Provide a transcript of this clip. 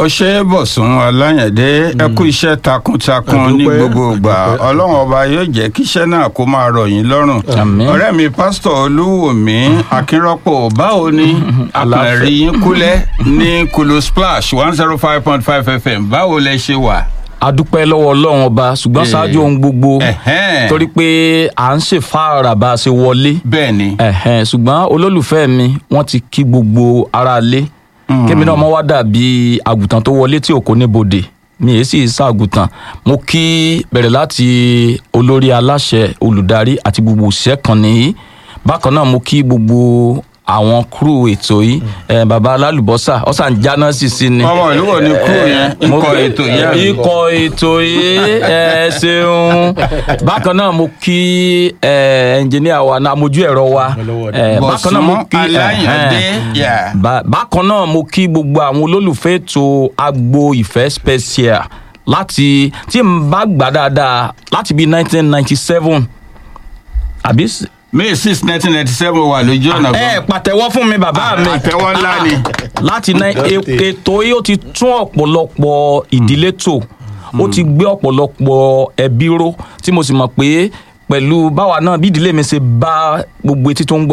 ọṣẹ bọ̀sùn aláyẹ̀dé ẹ kú iṣẹ́ takuntakun ní Àdúpẹ́, gbogbo ìgbà àdúpẹ́. ọlọ́run ọba yóò jẹ́ kíṣẹ́ náà kó máa rọ̀ yín lọ́rùn Àmín. ọ̀rẹ́ mi pásítọ̀ olúwòmí akínrọ́pọ̀ báwo ni àpẹẹrẹ yín kúlẹ̀ ní kulu splash one zero five point five fm báwo lẹ ṣe wà. adúpẹ́ lọ́wọ́ ọlọ́run ọba ṣùgbọ́n Eh. ṣáájú ohun gbogbo Ẹ̀hẹ́n. torí pé à ń ṣèfáàrà bá a ṣe wọlé bẹ́ẹ̀ ni ẹ̀hẹ́n, ṣùgbọ́n olólùfẹ́ mi wọ́n ti kí gbogbo aráalé kémi náà mọ́ wá dàbí àgùntàn tó wọlé tí òkò níbodè mi èyí sì ṣàgùntàn mo kí bẹ̀rẹ̀ láti olórí aláṣẹ olùdarí àti gbogbo òṣìṣẹ́ kan nìyí bákan náà mo kí gbogbo àwọn kúrú ètò yìí ẹ, baba alálùbọ́sà ọ̀sán jáná sì sí ni ọmọ ìlú wo ni kúrò yẹn mo ikọ̀ kí- ètò yẹn. ikọ̀ ètò yìí ẹ ṣeun bákan náà mo kí ẹ, ẹnjìníà wa náà mojú ẹ̀rọ wa ẹ, bákan náà mo bọ̀sùn kí aláyẹ̀dé ẹhẹ́n. yà. Ba- bákan náà mo kí gbogbo àwọn olólùfẹ́ ètò agbo ìfẹ́ special láti tí n bá gbà dáadáa láti bíi nineteen ninety seven àbí s- may six nineteen ninety seven wà lójú ọ̀nà ẹ pàtẹ́wọ́ fún mi bàbá mi àtẹwọ́ ńlá ni. láti ná e- ètò yìí ó ti tún ọ̀pọ̀lọpọ̀ ìdílé tò ó ti gbé ọ̀pọ̀lọpọ̀ ẹbí ró tí mo sì mọ̀ pé pẹ̀lú báwa náà bí ìdílé mi ṣe bá gbogbo etí tó ń gbọ́